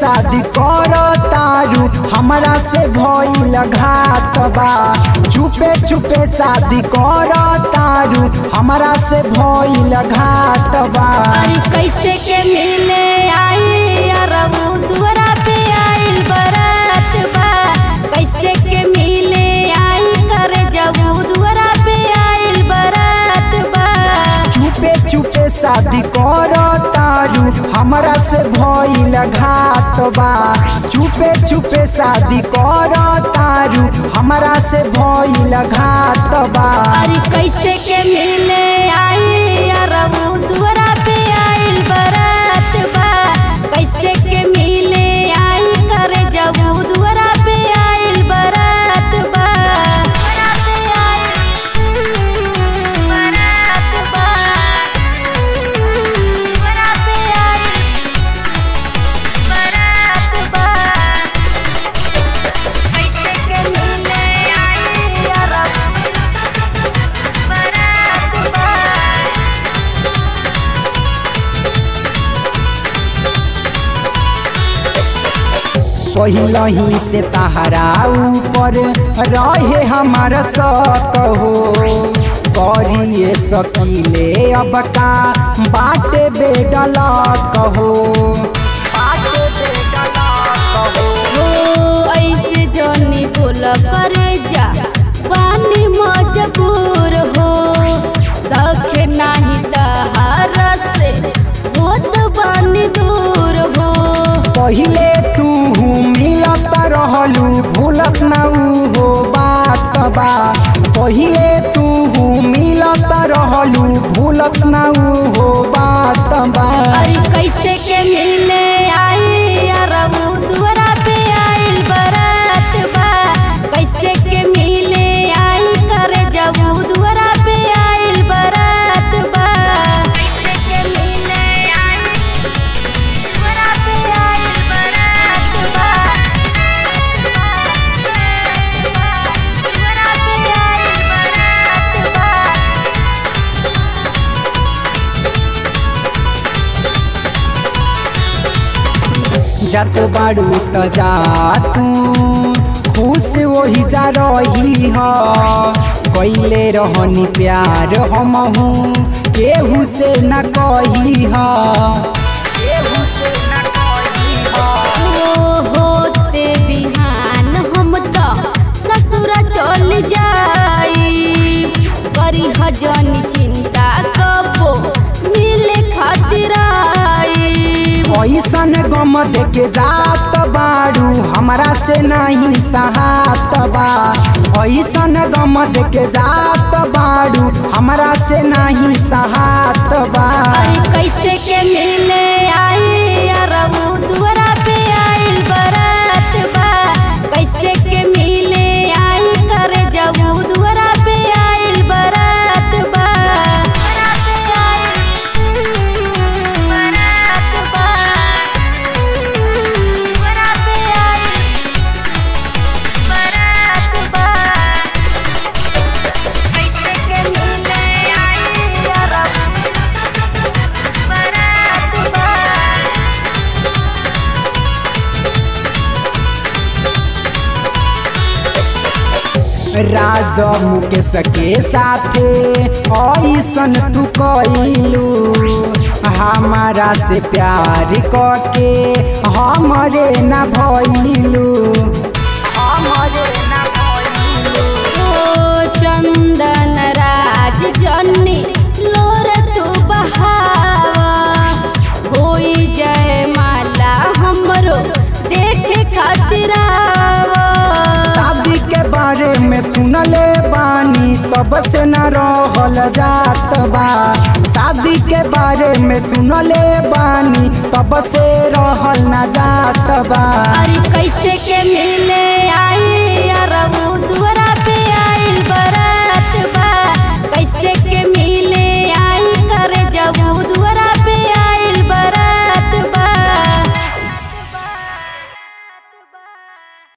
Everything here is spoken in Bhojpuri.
शादी कर तारू हमरा से भइल घात बा चुपे चुपे शादी कर तारू हमरा से भइल घात बा अरे कैसे के मिले आई अरबू दुआरा पे आइल बरात बा कैसे के मिले आई करे जबू दुआरा पे आइल बरात बा चुपे चुपे शादी कर तारू हमरा से भइल घात बा चुपे चुपे शादी कर तारू हमरा से भइल घात बा अरे कैसे के मिले आई अरबू दुआरा पे आइल बरात बा कैसे के मिले आई करे जबू दुआरा पे आइल बरात बा बरात बा बरात आई बरात बा कैसे के मिले आई अरबू बरात बा पहिलही से तहरा ऊपर रहे हमार शक हो करिए सकीले अब का बाटे बेडल कहो बाटे बेडल कहो ओ ऐसे जनी बोल करे जा पानी मजबूर हो सखे नाही तहार से होत बानी दूर हो पहिले तू मिलत रहलू भूलत ना ऊ हो बात बा पहिले तू मिलत रहलू भूलत ना ऊ हो बात बा अरे कैसे के मिले आई अरबू दुआरा पे आइल बरात बा कैसे के मिले आई करे जबू दुआरा पे आइल बरात बा कैसे के मिले आई दुआरा पे आइल बरात बा दुआरा पे आइल बरात बा जत बाड़ू त जा तू खुश वही जा रही ह कैले रहनी प्यार हमहू केहू से न कही ह केहू से न कही ह ओ होते बिहान हम तो ससुर चल जाई करी हजन चिंता कबो मिले खातिर आई ऐसन गम देके जात बाड़ू हमरा से नहीं सहात बा ऐसन गम देके जात बाड़ू हमरा से नहीं सहात बा अरे कैसे के मिले आई अरबू दुआरा पे आइल बरात बा कैसे के मिले आई करे जबू दुआरा पे आइल बरात बा बरात बा दुआरा पे आइल बरात बा कैसे के मिले आई अरबू बरात बा राज मुकेश के साथे ऐसन तू कैलू हमारा से प्यार करके हमरे न भइलू हमरे न भइलू ओ चंदन राज जन्नी लोर तू बहावा होई जय माला हमरो देखे खातिर आवा शादी के बारे में सुनले बानी तब से न रहल जात बा शादी के बारे में सुनले बानी तब से रहल न जात बा अरे कैसे के